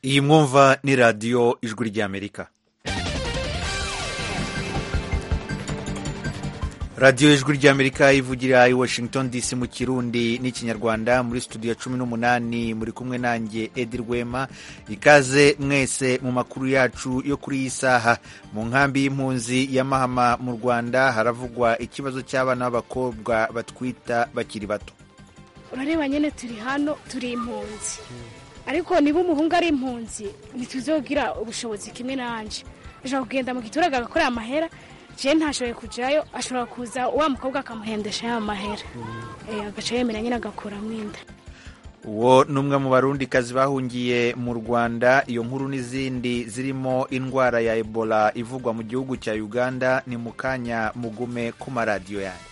iyi mwumva ni radiyo ijwi ry'amerika radiyo ijwi ry'amerika ivugira i washington dc mu kirundi n'ikinyarwanda muri studio ya cumi n'umunani muri kumwe nanjye edi rwema ikaze mwese mu makuru yacu yo kuri iyi saha mu nkambi y'impunzi ya mahama mu rwanda haravugwa ikibazo cy'abana b'abakobwa batwita bakiri bato urareba nyine turi hano turi impunzi ariko niba umuhungu ari impunzi ntituzogira ubushobozi kimwe nanjye ashobora kugenda mu giturage agakorera amahera jewe ntashoboye kujyayo ashobora kuza wa mukobwa akamuhendesha ya mahera agaca yemera nyine agakuramo inda uwo ni umwe mu barundikazi bahungiye mu rwanda iyo nkuru n'izindi zirimo indwara ya ebola ivugwa mu gihugu cya uganda ni mu kanya mugume ku maradiyo yanyu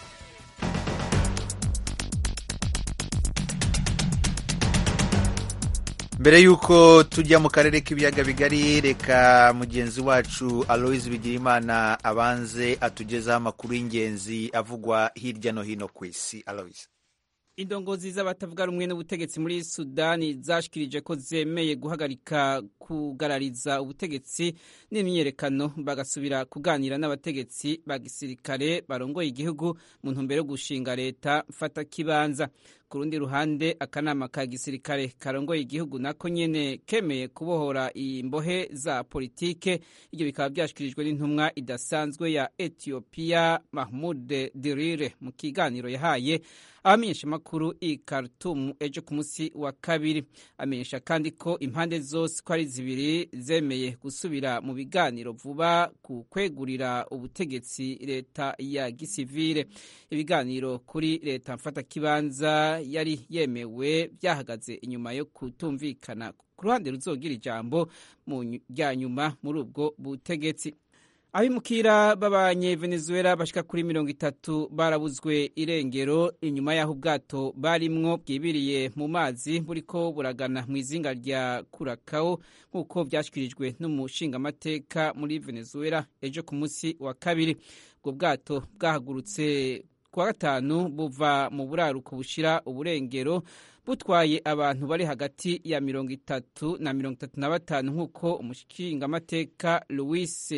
mbere y'uko tujya mu karere k'ibiyaga bigari reka mugenzi wacu aloise bigirimana abanze atugezaho amakuru y'ingenzi avugwa hirya no hino ku isi aloise indongozi z'abatavuga rumwe n'ubutegetsi muri sudani zashikirije ko zemeye guhagarika kugarariza ubutegetsi n'imyiyerekano bagasubira kuganira n'abategetsi ba gisirikare barongoye igihugu mu ntumbero yo gushinga leta mfata kibanza ku rundi ruhande akanama ka gisirikare karongoye igihugu nako nyene kemeye kubohora imbohe za politike ibyo bikaba byashikirijwe n'intumwa idasanzwe ya etiyopiya mahmud dirire mu kiganiro yahaye abamenyesha amakuru i Khartoum ejo ku munsi wa kabiri amenyesha kandi ko impande zose ko ari zibiri zemeye gusubira mu biganiro vuba ku kwegurira ubutegetsi leta ya gisivile ibiganiro kuri leta mfatakibanza yari yemewe byahagaze inyuma yo kutumvikana ku ruhande ruzogira ijambo mu rya nyuma muri ubwo butegetsi abimukira b'abanyevenezuela bashika kuri mirongo itatu barabuzwe irengero inyuma y'aho ubwato barimwo bwibiriye mu mazi buriko buragana mu izinga rya kurakawo nk'uko byashyikirijwe n'umushingamateka muri venezuela ejo ku munsi wa kabiri ubwo bwato bwahagurutse kuwa gatanu buva mu buraruko bushira uburengero butwaye abantu bari hagati ya mirongo itatu na mirongo itatu na batanu nk'uko umushingamateka louis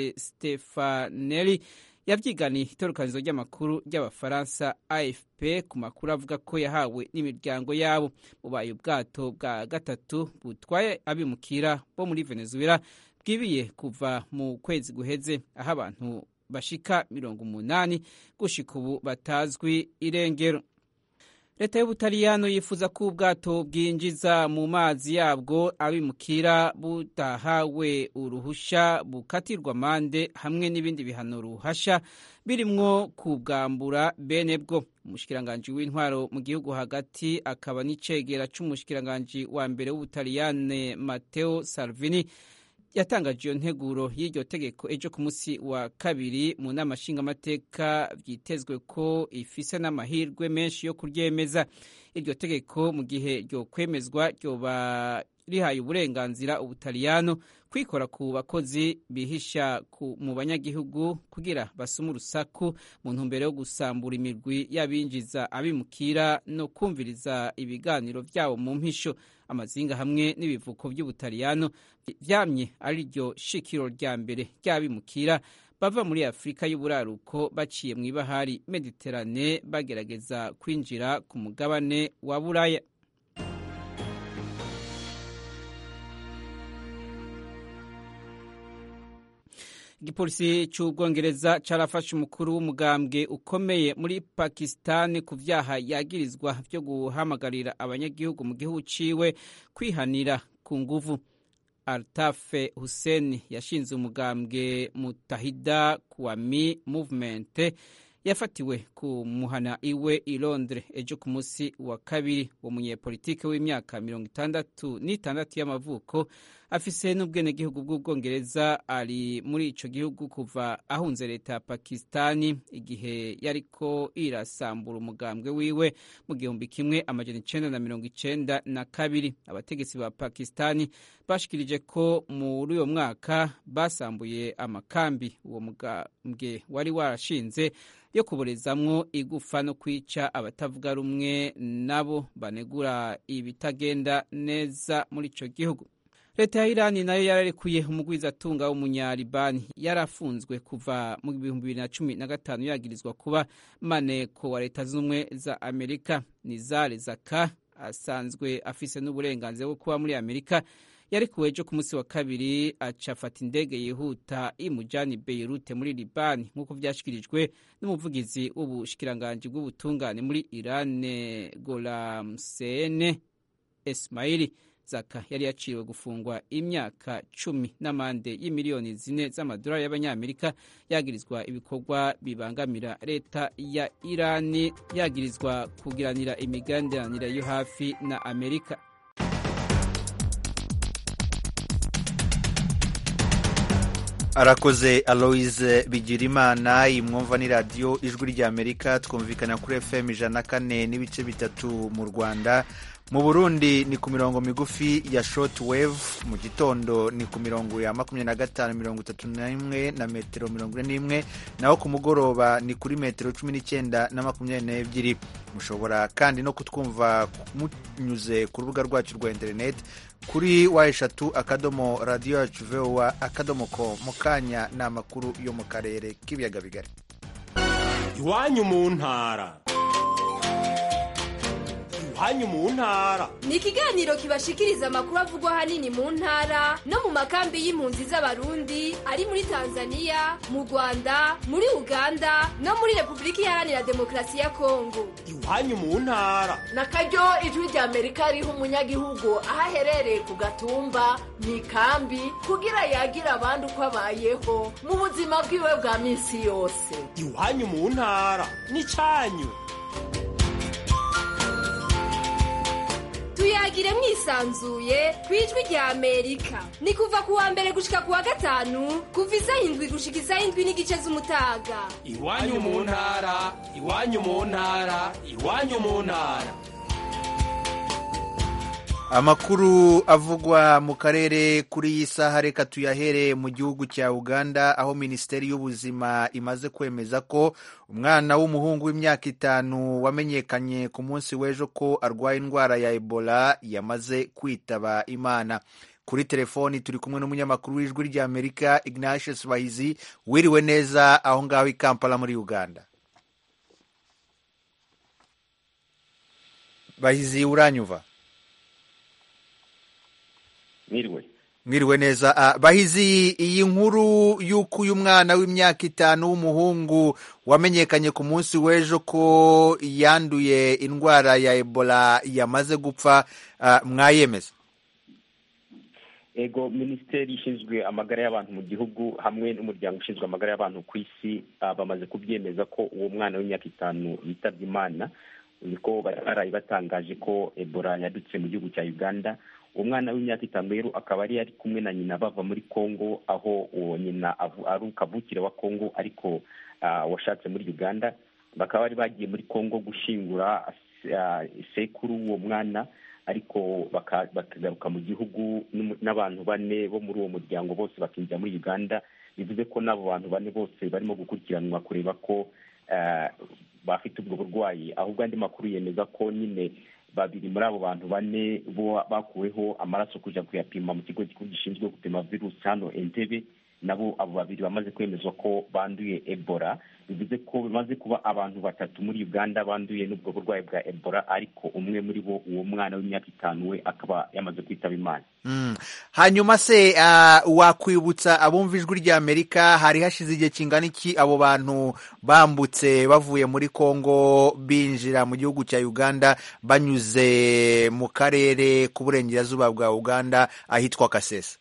stefanelli yavyiganiye itorokanizo ry'amakuru ry'abafaransa afp ku makuru avuga ko yahawe n'imiryango yabo bubaye ubwato bwa gatatu butwaye abimukira bo muri venezuela bwibiye kuva mu kwezi guheze aho abantu bashika mirongo umunani gushika ubu batazwi irengero leta y'ubutaliyano yifuza ko ubwato bwinjiza mu mazi yabwo abimukira butahawe uruhusha bukatirwa amande hamwe n'ibindi bihano ruhasha birimwo kubwambura bene bwo umushikiranganji w'intwaro mu gihugu hagati akaba n'icegera c'umushikiranganji wa mbere w'ubutaliyane mateo salvini yatangaje iyo nteguro y'iryo tegeko ejo ku munsi wa kabiri mu nama nshingamateka byitezwe ko ifise n'amahirwe menshi yo kuryemeza iryo tegeko mu gihe ryo kwemezwa ryoba rihaye uburenganzira ubutaliyano kwikora ku bakozi bihisha mu banyagihugu kugira basuma urusaku mu ntumbero yo gusambura imirwi y'abinjiza abimukira no kumviriza ibiganiro byabo mu mpisho amazinga hamwe n'ibivuko by'ubutaliyano vyamye ari ryo shikiro rya mbere ry'abimukira bava muri afurika y'uburaruko baciye mu ibahari mediterane bagerageza kwinjira ku mugabane wa buraya igipolisi cy'ubwongereza carafashe umukuru w'umugambwe ukomeye muri pakisitani ku vyaha yagirizwa vyo guhamagarira abanyagihugu mu gihugu ciwe kwihanira ku nguvu altafe hussein yashinze umugambwe mutahida kuwami movement yafatiwe ku muhana iwe i londres ejo ku munsi wa kabiri uwo munyepolitike w'imyaka mirongo itandatu n'itandatu y'amavuko afise n'ubwenegihugu bw'ubwongereza ari muri ico gihugu kuva ahunze leta ya pakistani igihe yariko irasambura umugambwe wiwe mu gihumbi kimwe amajana icenda na mirongo icenda na kabiri abategetsi ba pakistani bashikirije ko muri uyo mwaka basambuye amakambi uwo mugambwe wari warashinze yo kuborezamwo igufa no kwica abatavuga rumwe nabo banegura ibitagenda neza muri ico gihugu leta ya irani nayo yararekuye umugwizatunga w'umunyalibani yarafunzwe kuva mu bihumbi bibiri na cumi na gatanu yagirizwa kuba maneko wa leta z'ubumwe za amerika nizare zaka asanzwe afise n'uburenganzira bwo kuba muri amerika yarekuwe ejo ku munsi wa kabiri aca afata indege yihuta imujani beirute muri libani nk'uko vyashikirijwe n'umuvugizi w'ubushikiranganji bw'ubutungane muri irane golamsene ismaili zaka yari yaciwe gufungwa imyaka cumi n'amande y'imiliyoni zine z'amadolari y'abanyamerika yagirizwa ibikorwa bibangamira leta ya irani yagirizwa kugiranira imigenderanire yo hafi na amerika arakoze aloise bigirimana iyi mwumva ni radiyo ijwi ry'amerika twumvikana kuri fm ijana na kane n'ibice bitatu mu rwanda mu burundi ni ku mirongo migufi ya short wave mu gitondo ni ku mirongo ya makumyabiri na gatanu mirongo itatu n'imwe na metero mirongo ine n'imwe naho ku mugoroba ni kuri metero cumi n'icyenda na makumyabiri n'ebyiri mushobora kandi no kutwumva munyuze ku rubuga rwacu rwa interineti kuri wa eshatu akadomo radiyo yacu vowa akadomo ko mu kanya ni amakuru yo mu karere k'ibiyaga bigari iwanyu mu ntara iwanyu mu ntara ni ikiganiro kibashikiriza amakuru avugwa ahanini mu ntara no mu makambi y'impunzi z'abarundi ari muri tanzania mu rwanda muri uganda no muri repubulika iharanira demokarasi ya kongo iwanyu mu ntara na karyo ijwi rya amerika riha umunyagihugu aho aherereye ku gatumba mu ikambi kugira yagira abandi uko abayeho mu buzima bwiwe bwa minsi yose iwanyu mu ntara ni cyanyu tuyagire mwisanzuye ku ijwi rya amerika ni kuva ku wa mbere gushika ku wa gatanu kuva isaha indwi gushika isaha indwi n'igice z'umutaga iwanyu mu ntara iwanyu mu ntara iwanyu mu ntara amakuru avugwa mu karere kuri iyi saha reka tuyahere mu gihugu cya uganda aho minisiteri y'ubuzima imaze kwemeza ko umwana w'umuhungu w'imyaka itanu wamenyekanye ku munsi w'ejo ko arwaye indwara ya ebola yamaze kwitaba imana kuri telefoni turi kumwe n'umunyamakuru w'ijwi ry'amerika ignatius bahizi wiriwe neza aho ngaho i kampala muri uganda bahizi uranyuva mwiriwe mwiriwe neza uh, bahizi iyi nkuru y'uko uyu mwana w'imyaka itanu w'umuhungu wamenyekanye ku munsi w'ejo ko yanduye indwara ya ebola yamaze gupfa uh, mwayemeza ego minisiteri ishinzwe amagara y'abantu mu gihugu hamwe n'umuryango ushinzwe amagara y'abantu ku isi uh, bamaze kubyemeza ko uwo mwana w'imyaka itanu yitabye imana niko baraye batangaje ko ebola yadutse mu gihugu cya uganda uwo mwana w'imyaka itanu rero akaba yari ari kumwe na nyina bava muri congo aho uwo nyina ari ukavukire wa congo ariko washatse muri uganda bakaba bari bagiye muri congo gushingura sekuru w'uwo mwana ariko bakagaruka mu gihugu n'abantu bane bo muri uwo muryango bose bakinjira muri uganda bivuze ko n'abo bantu bane bose barimo gukurikiranwa kureba ko bafite ubwo burwayi ahubwo andi makuru yemeza ko nyine babiri muri abo bantu bane bo bakuweho amaraso kujya kuyapima mu kigo gikuru gishinzwe gupima virusi hano entebe nabo abo babiri bamaze kwemezwa ko banduye ebola bivuze ko bimaze kuba abantu batatu muri uganda banduye n'ubwo burwayi bwa ebola ariko umwe muri bo uwo mwana w'imyaka itanu we akaba yamaze kwitaba imana mm. hanyuma se uh, wakwibutsa abumva ijwi rya amerika hari hashize igihe kingana iki abo bantu bambutse bavuye muri congo binjira mu gihugu cya uganda banyuze mu karere k'uburengerazuba bwa uganda ahitwa kasesa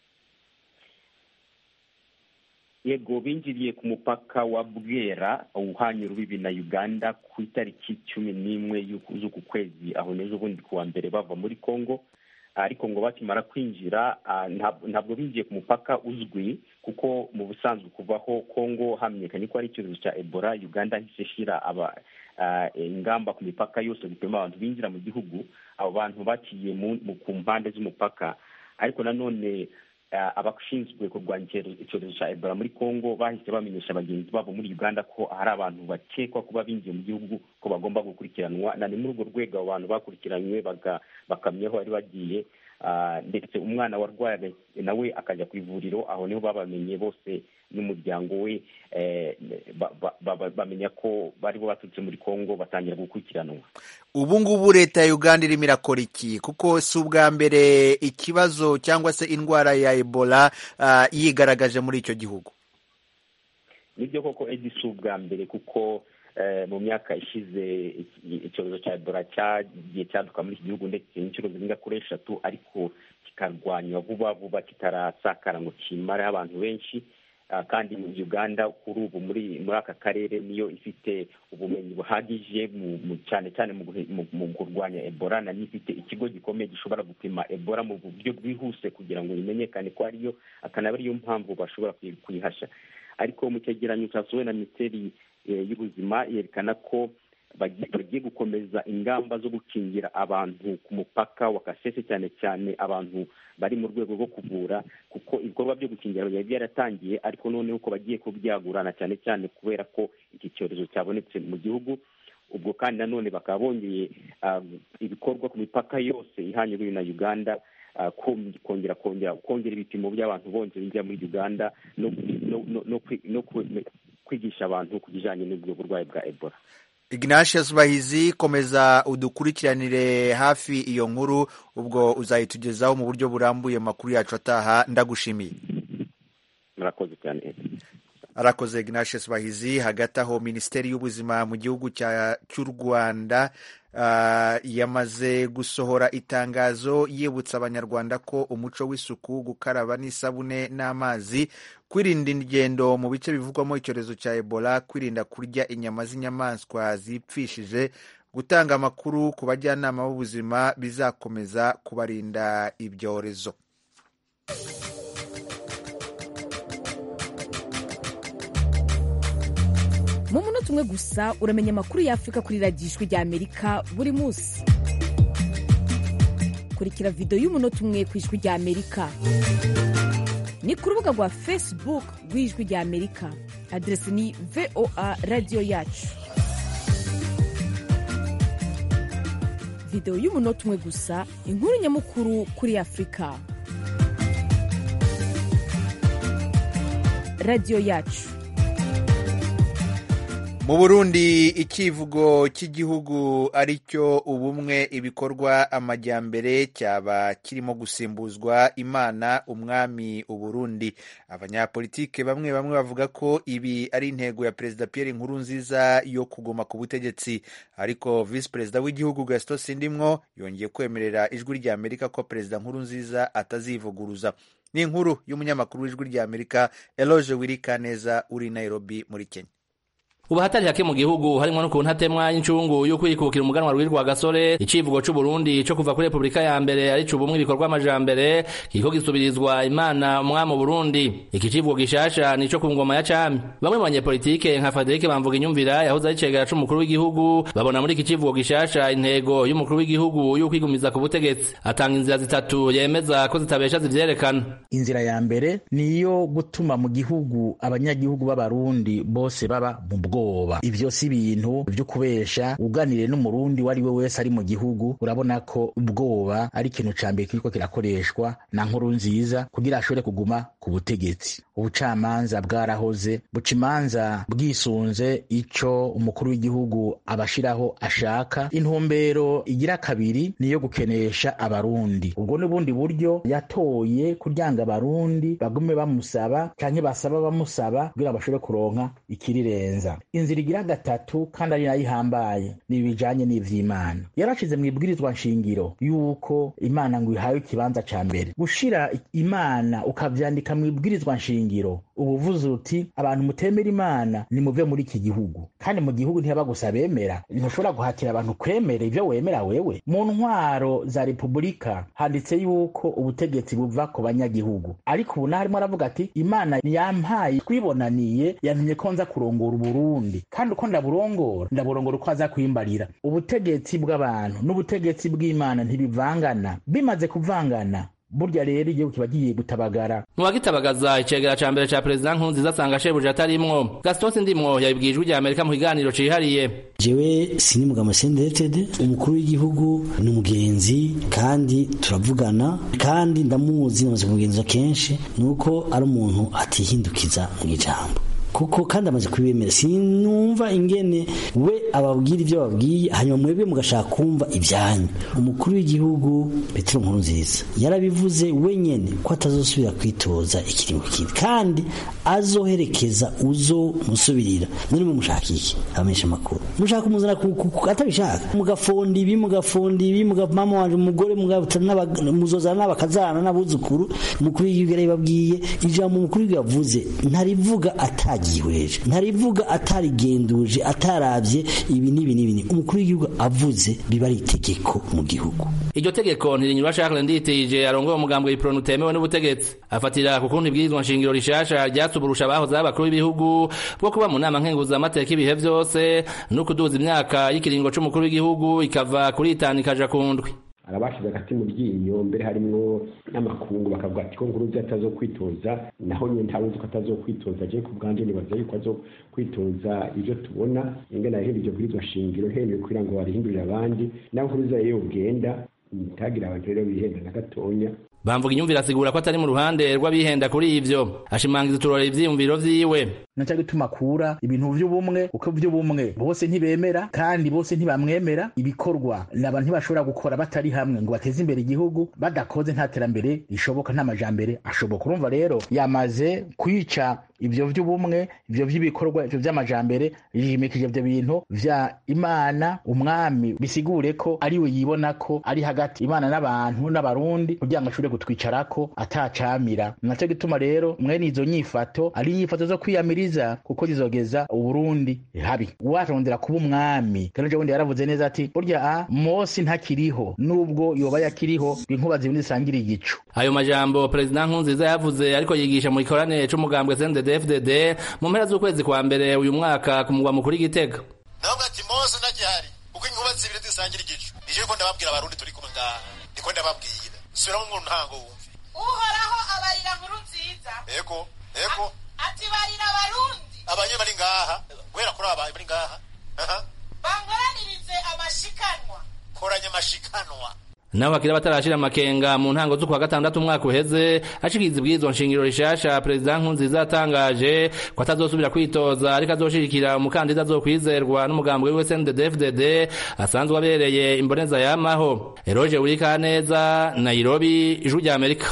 yego binjiriye ku mupaka wa bwera uhanye urubibi na uganda ku itariki cumi n'imwe z'uku kwezi aho n'ejo bundi ku wa mbere bava muri congo ariko ngo bakimara kwinjira ntabwo binjiye ku mupaka uzwi kuko mu busanzwe kuvaho congo hamenyekanye ko ari icyorezo cya ebola uganda hise ishyira ingamba ku mipaka yose gupima abantu binjira mu gihugu abo bantu baciye ku mpande z'umupaka ariko nanone abashinzwe kurwanya icyorezo cya ebola muri congo bahise bamenyesha bagenzi babo muri uganda ko hari abantu bakekwa kuba binjiye mu gihugu ko bagomba gukurikiranwa na ni muri urwo rwego abo bantu bakurikiranywe bakamyeho bari bagiye Ah, ndetse umwana warwaye nawe akajya ku ivuriro aho niho babamenye bose n'umuryango we eh, ba- ba- ba- bamenya ko bari bo baturutse muri kongo batangira gukurikiranwa ubu ngubu leta ya uganda irimo irakora iki kuko si ubwa mbere ikibazo cyangwa se indwara ya ebola ah, yigaragaje muri icyo gihugu nibyo koko edi si ubwa mbere kuko eh, mu myaka ishize iki- icyorezo cya ebola cyagiye cyaduka muri iki gihugu ndetse inshuro zirenga kuri eshatu ariko kikarwanywa vuba vuba kitarasakara ngo kimare abantu benshi Ah, kandi mu uganda kuri ubu muri muri aka karere niyo ifite ubumenyi buhagije mu- mu- cyane cyane mu guhe- mu- mu kurwanya ebola na niyo ifite ikigo gikomeye gishobora gupima ebola mu buryo bwihuse kugira ngo bimenyekane ko ariyo akanaba ariyo mpamvu bashobora kuyi- kuyihasha ariko mu cyegeranyo cyasohowe na minisiteri eh, y'ubuzima yerekana ko bagi- bagiye gukomeza ingamba zo gukingira abantu ku mupaka wa kasese cyane cyane abantu bari mu rwego rwo kuvura kuko ibikorwa byo gukingira byari byaratangiye ariko noneho ko bagiye kubyagurana cyane cyane kubera ko iki cyorezo cyabonetse mu gihugu ubwo kandi nanone bakaba bongeye ah, ibikorwa ku mipaka yose ihanye urubibi na uganda ah, kom- kongera kongera kongera ibipimo by'abantu bongera bijya muri uganda no no no no kwi- no kwi- kwigisha abantu ku bijyanye n'ubwo burwayi bwa ebola ignatius bahizi komeza udukurikiranire hafi iyo nkuru ubwo uzayitugezaho mu buryo burambuye mu makuru yacu ataha ndagushimiye murakoze cyane Edi. arakoze ignatius bahizi hagati aho minisiteri y'ubuzima mu gihugu cya- cy'u rwanda ah, yamaze gusohora itangazo yibutsa abanyarwanda ko umuco w'isuku gukaraba n'isabune n'amazi kwirinda ingendo mu bice bivugwamo icyorezo cya ebola kwirinda kurya inyama z'inyamaswa zipfishije gutanga amakuru ku bajyanama b'ubuzima bizakomeza kubarinda ibyorezo mu munota umwe gusa uramenya amakuru y'afurika kuri radiyo ijwi rya amerika buri munsi kurikira videwo y'umunota umwe ku ijwi rya amerika ni ku rubuga rwa facebook rw'ijwi rya amerika aderesi ni voa radiyo yacu videwo y'umunota umwe gusa inkuru nyamukuru kuri afurika radiyo yacu mu burundi icyivugo cy'igihugu ari cyo ubumwe ibikorwa amajyambere cyaba kirimo gusimbuzwa imana umwami uburundi abanyapolitike bamwe bamwe bavuga ko ibi ari intego ya perezida pierre nkurunziza yo kuguma ku butegetsi ariko visi perezida w'igihugu gaston sindimwo yongeye kwemerera ijwi rya amerika ko perezida nkurunziza atazivuguruza ni inkuru y'umunyamakuru w'ijwi rya amerika eloge wirikaneza uri i nairobi muri kenya ubu hatari hake mu gihugu harimwo no ku ntatemwa y'incungu yo kwikukira umuganwa rwirwa gasore icivugo c'u Burundi co kuva kuri Republika ya mbere ari cubumwe ibikorwa amajambere kiriko gisubirizwa imana umwami mu Burundi iki civugo gishasha nico ku ngoma ya cami bamwe mu banyepolitike nka Frederic Bamvuga inyumvira yahoze ari cegera c'umukuru w'igihugu babona muri iki civugo gishasha intego y'umukuru w'igihugu yo kwigumiza ku butegetsi atanga inzira zitatu yemeza ko zitabesha zivyerekana inzira ya mbere ni iyo gutuma mu gihugu abanyagihugu b'abarundi bose baba mu bwoba ivyo si ibintu vyo kubesha uganire n'umurundi uwo ari we wese ari mu gihugu urabona ko ubwoba ari ikintu ca mbere kiriko kirakoreshwa na nkuru nziza kugira ashobore kuguma ku butegetsi ubucamanza bwarahoze buca imanza bwisunze ico umukuru w'igihugu abashiraho ashaka intumbero igira kabiri ni iyo gukenesha abarundi ubwo n'ubundi buryo yatoye kuryanga abarundi bagume bamusaba canke basaba bamusaba kugira bashobore kuronka ikirirenza inzira igira gatatu kandi ari nayo ihambaye ni ibijanye n'ivy'imana yarashize mu ibwirizwa nshingiro yuko imana ngo ihawe ikibanza ca mbere gushira imana ukavyandika mu ibwirizwa nshingiro uba uvuze uti abantu mutemera imana nimuve muri iki gihugu kandi mu gihugu ntihaba gusa bemera ntushobora guhatira abantu kwemera ivyo wemera wewe mu ntwaro za repubulika handitse yuko ubutegetsi buva ku banyagihugu ariko ubu naharimo aravuga ati imana yampaye twibonaniye yantumye ko nza kurongora uburundi kandi uko ndaburongora ndaburongora uko aza kwimbarira ubutegetsi bw'abantu n'ubutegetsi bw'imana ntibivangana bimaze kuvangana burya rero igihugu kiba giye gutabagara mu bagitabagaza icegera ca mbere ca perezida nkurunziza asanga shebuja atarimwo gaston sindimwo yabibwiye ijwi rya amerika mu kiganiro cihariye jewe sinimugama sendetede umukuru w'igihugu ni umugenzi kandi turavugana kandi ndamuzi namaze kumugenza kenshi nuko ari umuntu atihindukiza mu ijambo kuko kandi amaze kubimera sinumva ingene we ababwira ibyo babwiye hanyuma mwebwe mugashaka kumva ibyanyu umukuru w'igihugu petero nkuru nziza yarabivuze wenyene ko atazosubira kwitoza ikiringo kindi kandi azoherekeza uzo musubirira none mwe mushaka iki abamenyesha amakuru mushaka kumuzana atabishaka mugafonda ibi mugafonda ibi mama wanje umugore muzozana n'abakazana n'abuzukuru umukuru w'igihugu yarabibabwiye ijambo umukuru w'igihugu yavuze ntarivuga atagiye yihweje ntarivuga atarigenduje atarabye ibi n'ibi n'ibi umukuru w'igihugu avuze biba ari itegeko mu gihugu iryo tegeko ntirinyurwa Charles Nditije arongoye umugambwe w'ipronu utemewe n'ubutegetsi afatira ku kundi ibwirizwa nshingiro rishasha ryatuburusha abahoze abakuru b'ibihugu bwo kuba mu nama nkenguzamateka ibihe vyose no kuduza imyaka y'ikiringo c'umukuru w'igihugu ikava kuri itanu ikaja ku ndwi arabashize agati mu ryinyo mbere harimwo n'amakungu bakavuga ati ko nkuruzi atazo kwitoza naho nyine ntawuzi ko atazo kwitoza je ku bwanje nibaza yuko azo kwitoza ivyo tubona ingene yahindura iryo bwirizwa shingiro hemeye kugira ngo barihindurire abandi naho nkuruzi yewe ugenda ntagira abantu rero bihenda na gatonya bamvuga inyumvire asigura ko atari mu ruhande rw'abihenda kuri ivyo ashimangiza uturora ivyiyumviro vyiwe naca gituma akura ibintu vy'ubumwe kuko vy'ubumwe bose ntibemera kandi bose ntibamwemera ibikorwa naba ntibashobora gukora batari hamwe ngo bateze imbere igihugu badakoze nta terambere rishoboka nta majambere ashoboka urumva rero yamaze kwica ivyo vy'ubumwe ivyo vy'ibikorwa ivyo vy'amajambere yimikije ivyo bintu vya imana umwami bisigure ko ariwe yibona ko ari hagati imana n'abantu n'abarundi kugira ngo ashobore kutwicarako atacamira naco gituma rero mwene izo nyifato ari inyifato zo kwiyamiriza kuko zizogeza uburundi habi uwarondera kuba umwami kandi ejo bundi yaravuze neza ati burya a mosi ntakiriho nubwo yoba yakiriho inkuba zibindi zisangira igicu ayo majambo perezida nkunziza yavuze ariko yigisha mu gikoranire c'umugambwe CNDD-FDD mu mpera z'ukwezi kwa mbere uyu mwaka ku mugwa mukuru w'Igitega ndavuga ati mose nagihari kuko inkuba zibiri zisangira igicu nije ko ndababwira abarundi turi kumwe ngaha niko ndababwira subiramo mu ntango wumve uhoraho abarira nkuru nziza ego ego ati barira abarundi abanye bari ngaha guhera kuri aba bari ngaha bankoranirize amashikanwa koranya amashikanwa naho hakiri abatarashira amakenga mu ntango z'ukwa gatandatu umwaka uheze ashikiriza ibwirizwa nshingiro rishasha perezida nkunziza yatangaje ko atazosubira kwitoza ariko azoshigikira umukandida azokwizerwa n'umugambwe wiwe CNDD-FDD asanzwe abereye imboneza yamaho Eroge Urikaneza Nairobi ijwi rya Amerika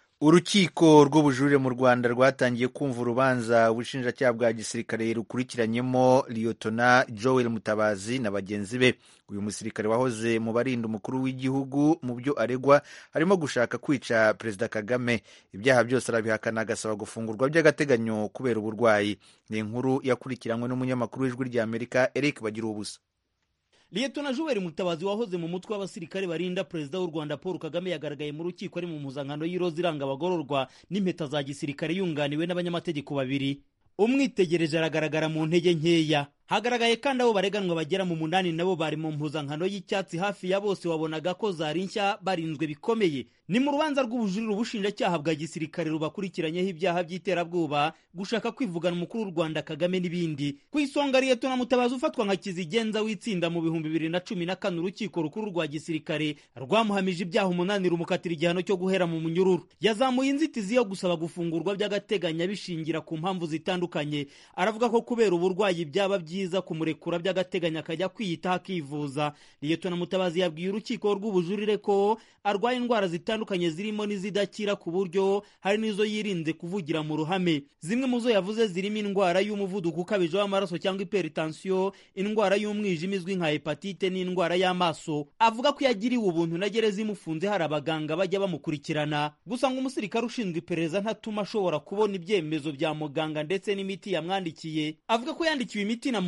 urukiko rw'ubujurire mu rwanda rwatangiye kumva urubanza ubushinjacyaha bwa gisirikare rukurikiranyemo liyotona joel mutabazi na bagenzi be uyu musirikare wahoze mu barinda umukuru w'igihugu mu byo aregwa harimo gushaka kwica perezida kagame ibyaha byose arabihakana agasaba gufungurwa by'agateganyo kubera uburwayi ni inkuru yakurikiranywe n'umunyamakuru w'ijwi rya amerika eric bagira ubusa liyetona juweri mutabazi wahoze mu mutwe w'abasirikare barinda perezida w'u rwanda paul kagame yagaragaye mu rukiko ari mu mpuzankano y'iroza iranga abagororwa n'impeta za gisirikare yunganiwe n'abanyamategeko babiri umwitegereje aragaragara mu ntege nkeya hagaragaye kandi abo bareganwa bagera mu munani nabo bari mu mpuzankano y'icyatsi hafi ya bose wabonaga ko zari nshya barinzwe bikomeye ni mu rubanza rw'ubujurire ubushinjacyaha bwa gisirikare rubakurikiranyeho ibyaha by'iterabwoba gushaka kwivugana umukuru w'u rwanda kagame n'ibindi ku isonga liyetona mutabazi ufatwa nka kizigenza w'itsinda mu bihumbi bibiri na cumi na kane urukiko rukuru rwa gisirikare rwamuhamije ibyaha umunani rumukatira igihano cyo guhera mu munyururu yazamuye inzitizi yo gusaba gufungurwa by'agateganyo bishingira ku mpamvu zitandukanye aravuga ko kubera uburwayi byaba byiza kumurekura by'agateganyo akajya kwiyitaho akivuza liyetona mutabazi yabwiye urukiko rw'ubujurire ko arwaye indwara zitandukanye zirimo n'izidakira ku buryo hari n'izo yirinze kuvugira mu ruhame zimwe mu zo yavuze zirimo indwara y'umuvuduko ukabije w'amaraso cyangwa iperitansiyo indwara y'umwijima izwi nka hepatite n'indwara y'amaso avuga ko yagiriwe ubuntu na gereza imufunze hari abaganga bajya bamukurikirana gusa ngo umusirikare ushinzwe iperereza ntatuma ashobora kubona ibyemezo bya muganga ndetse n'imiti yamwandikiye avuga ko yandikiwe imiti na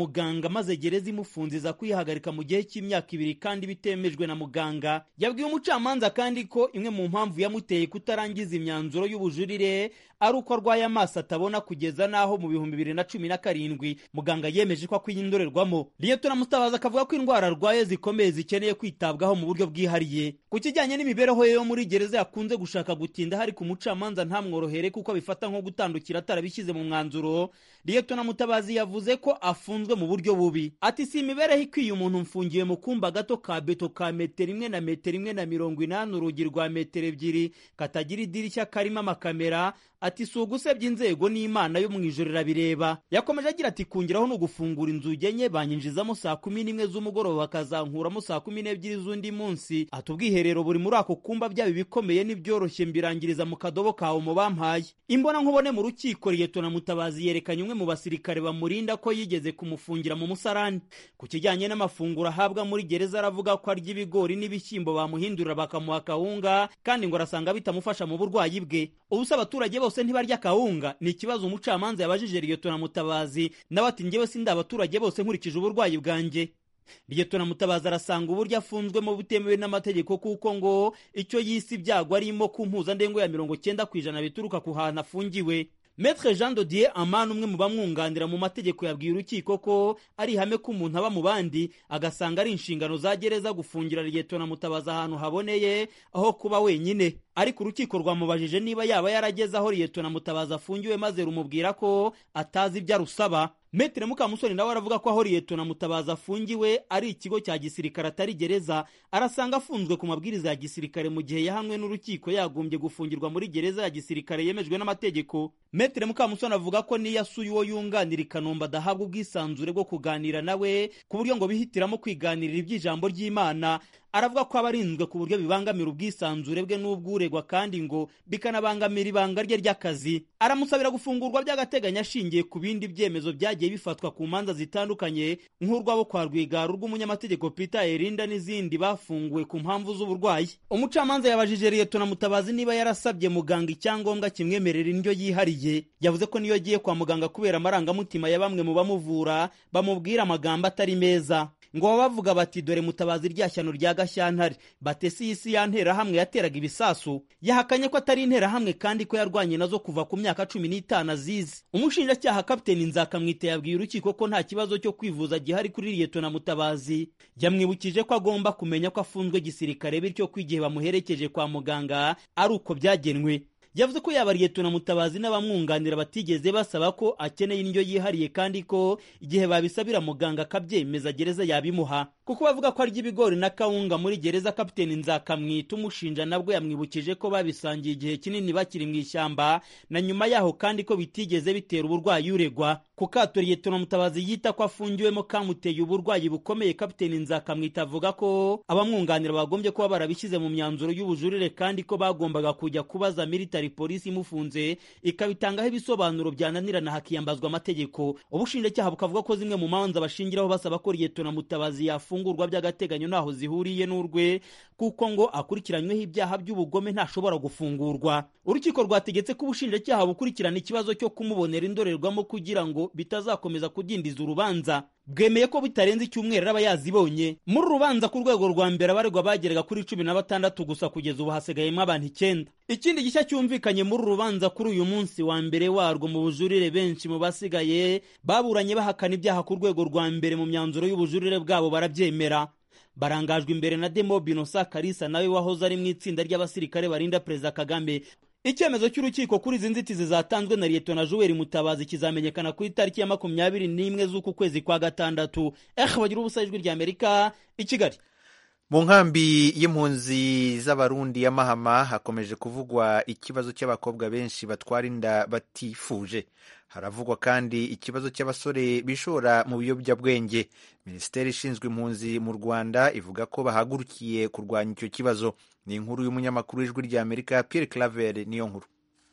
muganga maze gereza imufunze iza kwihagarika mu gihe cy'imyaka ibiri kandi bitemejwe na muganga yabwiye umucamanza kandi ko imwe mu mpamvu yamuteye kutarangiza imyanzuro y'ubujurire ari uko arwaye amaso atabona kugeza n'aho mu bihumbi bibiri na cumi na karindwi muganga yemeje ko akwiye indorerwamo liyetona mutabazi akavuga ko indwara arwaye zikomeye zikeneye kwitabwaho mu buryo bwihariye ku kijyanye n'imibereho ye yo muri gereza yakunze gushaka gutinda hari ku mucamanza ntamworohere kuko abifata nko gutandukira atarabishyize mu mwanzuro liyetona mutabazi yavuze ko afunzwe mu buryo bubi ati si imibereho ikwiye umuntu mfungiye mu kumba gato ka beto ka metero imwe na metero imwe na mirongo inani urugi rwa metero ebyiri katagira idirishya karimo amakamera ati si ugusebya inzego n'imana yo mu ijoro irabireba yakomeje agira ati kungiraho ni ugufungura inzugi enye banyinjizamo saa kumi n'imwe z'umugoroba bakazankuramo saa kumi n'ebyiri z'undi munsi ati ubwiherero buri muri ako kumba byaba ibikomeye n'ibyoroshye mbirangiriza mu kadobo kawe mu bampaye imbona nkubone mu rukiko liyetona mutabazi yerekanye umwe mu basirikare bamurinda ko yigeze kumufungira mu musarani ku kijyanye n'amafunguro ahabwa muri gereza aravuga ko arya ibigori n'ibishyimbo bamuhindurira bakamuha akawunga kandi ngo arasanga bitamufasha mu burwayi bwe ubuse abaturage bose bose ntibarya kawunga ni ikibazo umucamanza yabajije liyetona mutabazi nawe ati njyewe sindi abaturage bose nkurikije uburwayi bwanjye liyetona mutabazi arasanga uburyo afunzwemo butemewe n'amategeko kuko ngo icyo yise ibyago arimo ku mpuzandengo ya mirongo cyenda ku ijana bituruka ku hantu afungiwe Maître Jean Dodier Amani umwe mu bamwunganira mu mategeko yabwiye urukiko ko ari ihame ko umuntu aba mu bandi agasanga ari inshingano za gereza gufungira liyetona mutabazi ahantu haboneye aho kuba wenyine ariko urukiko rwamubajije niba yaba yarageze aho liyetona mutabazi afungiwe maze rumubwira ko atazi ibyo arusaba Metre Mukamusoni nawe aravuga ko aho liyetona mutabazi afungiwe ari ikigo cya gisirikare atari gereza arasanga afunzwe ku mabwiriza ya gisirikare mu gihe yahamwe n'urukiko yagombye gufungirwa muri gereza ya gisirikare yemejwe n'amategeko Metre Mukamusoni avuga ko niyo asuye uwo yunganira i Kanombe adahabwa ubwisanzure bwo kuganira nawe ku buryo ngo bihitiramo kwiganirira iby'ijambo ry'Imana aravuga ko aba arinzwe ku buryo bibangamira ubwisanzure bwe n'ubwuregwa kandi ngo bikanabangamira ibanga rye ry'akazi aramusabira gufungurwa by'agateganyo ashingiye ku bindi byemezo byagiye bifatwa ku manza zitandukanye nk'urwabo kwa rwigara urw'umunyamategeko peter erinda n'izindi bafunguwe ku mpamvu z'uburwayi umucamanza yabajije liyetona mutabazi niba yarasabye muganga icyangombwa kimwemerera indyo yihariye yavuze ko niyo agiye kwa muganga kubera amarangamutima ya bamwe mu bamuvura bamubwira amagambo atari meza ngo baba bavuga bati dore mutabazi rya shyano rya gashyantare batesi y'isi ya nterahamwe yateraga ibisasu yahakanye ko atari interahamwe kandi ko yarwanye nazo kuva ku myaka cumi n'itanu azizi umushinjacyaha kapiteni nzakamwite yabwiye urukiko ko nta kibazo cyo kwivuza gihari kuri liyetona mutabazi yamwibukije ko agomba kumenya ko afunzwe gisirikare bityo ko igihe bamuherekeje kwa muganga ari uko byagenwe yavuze ko yaba liyetona mutabazi n'abamwunganira batigeze basaba ko akeneye indyo yihariye kandi ko igihe babisabira muganga akabyemeza gereza yabimuha kuko bavuga ko arya ibigori na kawunga muri gereza kapiteni nzakamwita umushinja nabwo yamwibukije ko babisangiye igihe kinini bakiri mu ishyamba na nyuma yaho kandi ko bitigeze bitera uburwayi uregwa ku kato liyetona mutabazi yita ko afungiwemo kamuteye uburwayi bukomeye kapiteni nzakamwita avuga ko abamwunganira bagombye kuba barabishyize mu myanzuro y'ubujurire kandi ko bagombaga kujya kubaza military polisi imufunze ikabitangaho ibisobanuro byananirana hakiyambazwa amategeko ubushinjacyaha bukavuga ko zimwe mu manza bashingiraho basaba ko liyetona mutabazi yafungurwa by'agateganyo ntaho zihuriye n'urwe kuko ngo akurikiranyweho ibyaha by'ubugome ntashobora gufungurwa urukiko rwategetse ko ubushinjacyaha bukurikirana ikibazo cyo kumubonera indorerwamo kugira ngo bitazakomeza kudindiza urubanza bwemeye ko bitarenze icyumweru aba yazibonye muri rubanza ku rwego rwa mbere abaregwa bageraga kuri cumi na batandatu gusa kugeza ubu hasigayemo abantu icyenda ikindi gishya cyumvikanye muri uru rubanza kuri uyu munsi wa mbere warwo mu bujurire benshi mu basigaye baburanye bahakana ibyaha ku rwego rwa mbere mu myanzuro y'ubujurire bwabo barabyemera barangajwe imbere na demo binosa karisa nawe wahoze ari mu itsinda ry'abasirikare barinda perezida kagame icyemezo cy'urukiko kuri izi nzitizi zatanzwe na liyetona juweri mutabazi kizamenyekana ku itariki ya makumyabiri n'imwe z'uku kwezi kwa gatandatu eh bagira ubusa ijwi rya amerika i kigali mu nkambi y'impunzi z'abarundi ya mahama hakomeje kuvugwa ikibazo cy'abakobwa benshi batwara inda batifuje haravugwa kandi ikibazo cy'abasore bishora mu biyobyabwenge minisiteri ishinzwe impunzi mu rwanda ivuga ko bahagurukiye kurwanya icyo kibazo ni inkuru y'umunyamakuru w'ijwi rya amerika Pierre claver niyo nkuru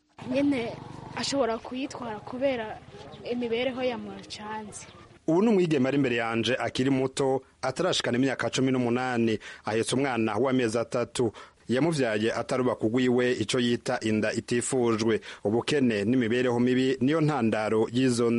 nyine ashobora kuyitwara kubera imibereho ya mucanze ubu ni umwigeme ari imbere yanje akiri muto atarashikana imyaka cumi n'umunani ahetse umwana w'amezi atatu yamubyaye atarubaka ugwiwe icyo yita inda itifujwe ubukene n'imibereho mibi niyo ntandaro y'izo nda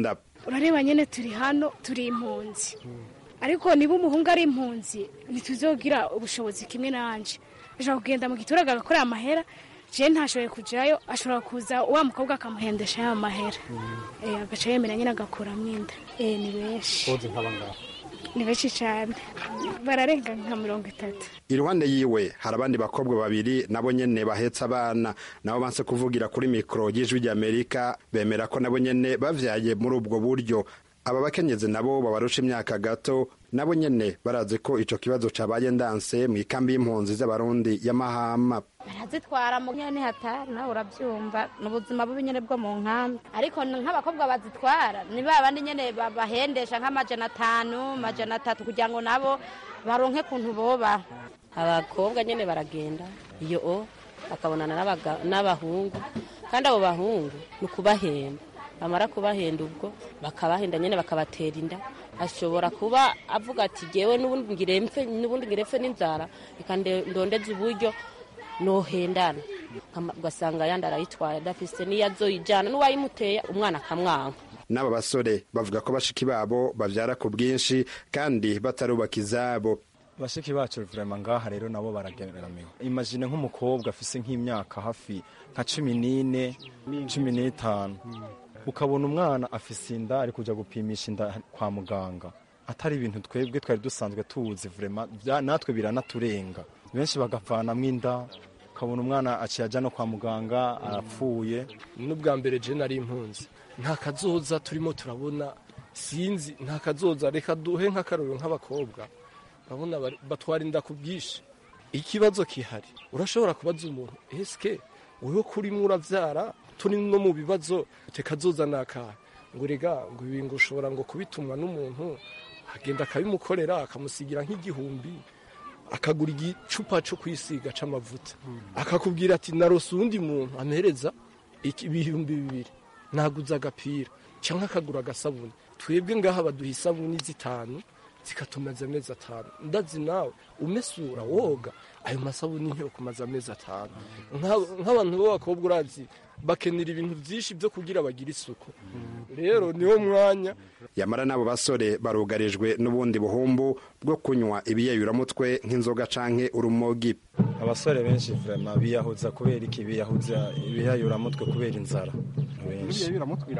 urareba nyine turi hano turi impunzi ariko niba umuhungu ari impunzi ntituzogira ubushobozi kimwe nanje ashobora kugenda mu giturage agakorera amahera je ntashoboye kujayo ashobora kuza wa mukobwa akamuhendesha ya mahera eh agaca yemera nyine agakuramo inda eh ni benshi boze nk'abangaba ni benshi cyane bararenga nka mirongo itatu iruhande yiwe hari abandi bakobwa babiri nabo nyene bahetse abana nabo banse kuvugira kuri mikoro y'ijwi ry'amerika bemera ko nabo nyene bavyaye muri ubwo buryo aba bakenyezi nabo babarusha imyaka gato nabo nyene barazi ko ico kibazo cabaye ndanse mu ikambi y'impunzi z'abarundi ya mahama barazitwara mu nyene hatari nawe urabyumva ni ubuzima bubi nyene bwo mu nkambi ariko nk'abakobwa bazitwara ni ba bandi nyene babahendesha nk'amajana atanu amajana atatu kugira ngo nabo baronke kuntu boba abakobwa nyene baragenda iyo o bakabonana n'abahungu kandi abo bahungu ni ukubahemba bamara kubahenda ubwo bakabahenda nyene bakabatera inda ashobora kuba avuga ati jewe n'ubundi ngirempfe n'ubundi ngirempfe n'inzara reka ndondeze uburyo nohendana ugasanga yandi arayitwaye adafise n'iyo azoyijana n'uwayimuteye umwana akamwanka n'aba basore bavuga ko bashiki babo bavyara ku bwinshi kandi batarubaka izabo bashiki bacu vrema ngaha rero nabo barageramiwe imagine nk'umukobwa afise nk'imyaka hafi nka cumi n'ine cumi n'itanu ukabona umwana afise inda ari kuja gupimisha inda kwa muganga atari ibintu twebwe twari dusanzwe tuzi vrema natwe biranaturenga benshi bagavanamwo inda ukabona umwana aciye aja no kwa muganga arapfuye n'ubwa mbere je nari impunzi nta kazoza turimo turabona sinzi nta kazoza reka duhe nk'akarorero nk'abakobwa urabona batwara inda ku bwinshi ikibazo kihari urashobora kubaza umuntu eske wewe kurimo uravyara turi no mu bibazo tekazoza nakahe ngo rega ngo ibi ngo ushobora ngo kubitumwa n'umuntu agenda akabimukorera akamusigira nk'igihumbi akagura igicupa cyo kwisiga c'amavuta akakubwira ati narose uwundi muntu amuhereza ibihumbi bibiri naguze agapira cyangwa akagura agasabuni twebwe ngaha baduha isabuni zitanu zikatumaza amezi atanu ndazi nawe umesura woga ayo masabuni ntiyo kumaza amezi atanu nk'abantu b'abakobwa urazi bakenera ibintu byinshi byo kugira bagire isuku rero niwo mwanya yamara n'abo basore barugarijwe n'ubundi buhumbu bwo kunywa ibiyayuramutwe nk'inzoga canke urumogi abasore benshi vrema biyahuza kubera iki biyahuza ibiyayuramutwe kubera inzara benshi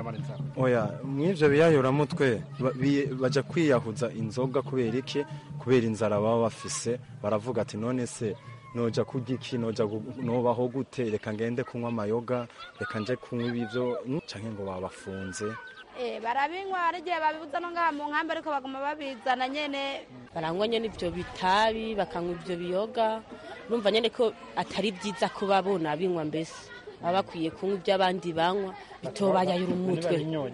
oya mw'ivyo biyayuramutwe baja kwiyahuza inzoga kubera iki kubera inzara baba bafise baravuga ati none se noja kurya iki noja nobaho gute reka ngende kunywa amayoga reka nje kunywa ibivyo canke ngo babafunze barabinywa hari igihe babibuza no ngaha mu nkambi ariko baguma babizana nyene baranywa nyene ivyo bitabi bakanywa ivyo biyoga numva nyene ko atari vyiza ko babona binywa mbese baba bakwiye kunywa ibyo abandi banywa bitobayayura umutwe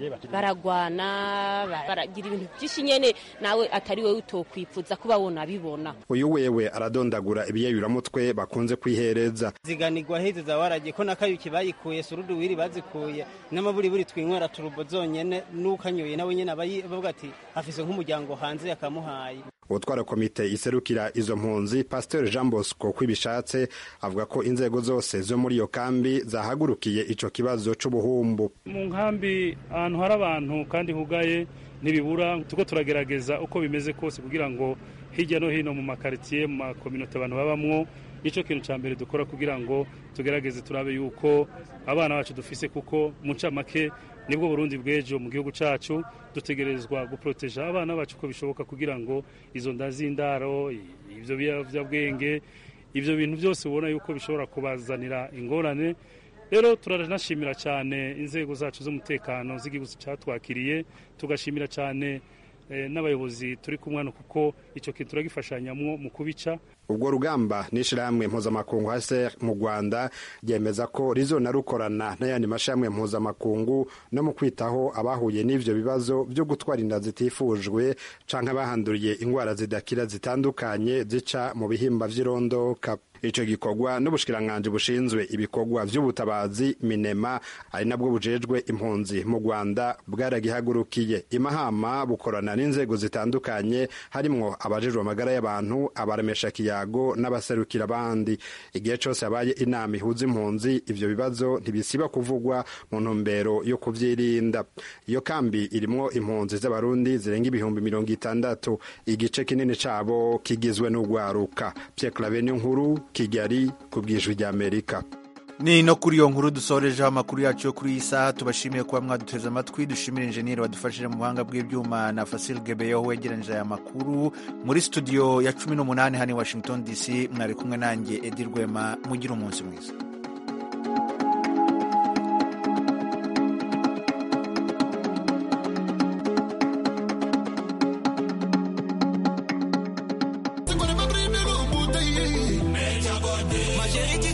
baragwana baragira ibintu byinshi nyene nawe atari wowe utokwifuza kuba wona bibona uyu wewe aradondagura ibiyayuramutwe bakunze kwihereza ziganirwa heza waragiye ko nakayuki bayikuye surudu wiri bazikuye n'amaburiburi twinywera turubo zonyene n'ukanyoye nawe nyene abavuga ati afise nk'umuryango hanze yakamuhaye utwara komite iserukira izo mpunzi pasiteri jean bosco kwibishatse avuga ko inzego zose zo muri iyo kambi zahagurukiye ico kibazo c'ubuhumbu mu nkambi ahantu hari abantu kandi hugaye ntibibura tuko turagerageza uko bimeze kose kugira ngo hirya no hino mu makaritsiye mu makominote abantu babamwo nicyo kintu cya mbere dukora kugira ngo tugerageze turabe yuko abana bacu dufise kuko mu ncamake nibwo burundi bw'ejo mu gihugu cyacu dutegerezwa guporoteja abana bacu uko bishoboka kugira ngo izo nda z'indaro ibyo biyobyabwenge ibyo bintu byose ubona yuko bishobora kubazanira ingorane rero turanashimira cyane inzego zacu z'umutekano z'igihugu cyatwakiriye tugashimira cyane n'abayobozi turi kumwe hano kuko icyo kintu turagifashanyamo mu kubica ubwo rugamba n'ishyirahamwe mpuzamakungu hase mu rwanda ryemeza ko rizona rukorana n'ayandi mashyirahamwe mpuzamakungu no mu kwitaho abahuye n'ibyo bibazo byo gutwara inda zitifujwe canke abahanduriye indwara zidakira zitandukanye zica mu bihimba vy'irondoka ico gikorwa n'ubushikiranganji bushinzwe ibikorwa vy'ubutabazi minema ari nabwo bujejwe impunzi mu rwanda bwaragihagurukiye imahama bukorana n'inzego zitandukanye harimwo abajejwe amagara y'abantu abaremesha kiyago ikiyago n'abaserukira abandi igihe cyose habaye inama ihuza impunzi ivyo bibazo ntibisiba kuvugwa mu ntumbero yo kuvyirinda iyo kambi irimwo impunzi z'abarundi zirenga ibihumbi mirongo itandatu igice kinini cabo kigizwe n'urwaruka Pierre Claver nkuru Kigali ku bwijwi ry'Amerika ni no kuri iyo nkuru dusorejeho amakuru yacu yo kuri iyi saha tubashimiye kuba mwaduteze amatwi dushimire injeniyeri wadufashije mu buhanga bw'ibyuma na fasil gebeyo wegeranyije aya makuru muri studio ya cumi n'umunani hano i washington dc mwari kumwe nanjye edi rwema mugire umunsi mwiza